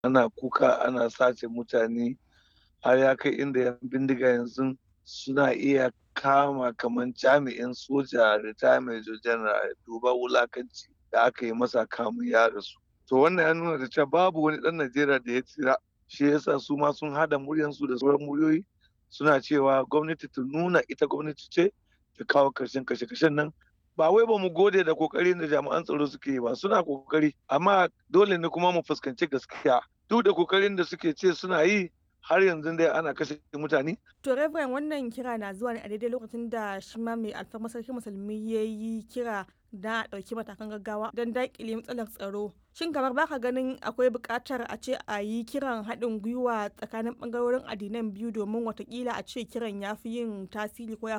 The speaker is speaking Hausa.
ana kuka ana sace mutane har ya kai inda yan bindiga yanzu suna iya kama kamar jami'in soja retirement general duba wulakanci da aka yi masa kamun ya rasu to wannan ya nuna da cewa babu wani dan najeriya da ya tsira shi yasa su ma sun hada muryansu da sauran muryoyi suna cewa gwamnati ta nuna ita gwamnati ce ta kawo karshen kashe-kashen nan ba wai ba mu gode da kokarin da jami'an tsaro suke yi ba suna kokari amma dole ne kuma mu fuskanci gaskiya duk da kokarin da suke ce suna yi har yanzu dai ana kashe mutane. To Reverend wannan kira na zuwa ne a daidai lokacin da shi ma mai alfarma sarki musulmi ya yi kira da a ɗauki matakan gaggawa don daƙile matsalar tsaro. Shin kamar baka ganin akwai buƙatar a ce a yi kiran haɗin gwiwa tsakanin ɓangarorin addinan biyu domin watakila a ce kiran ya fi yin tasiri ko ya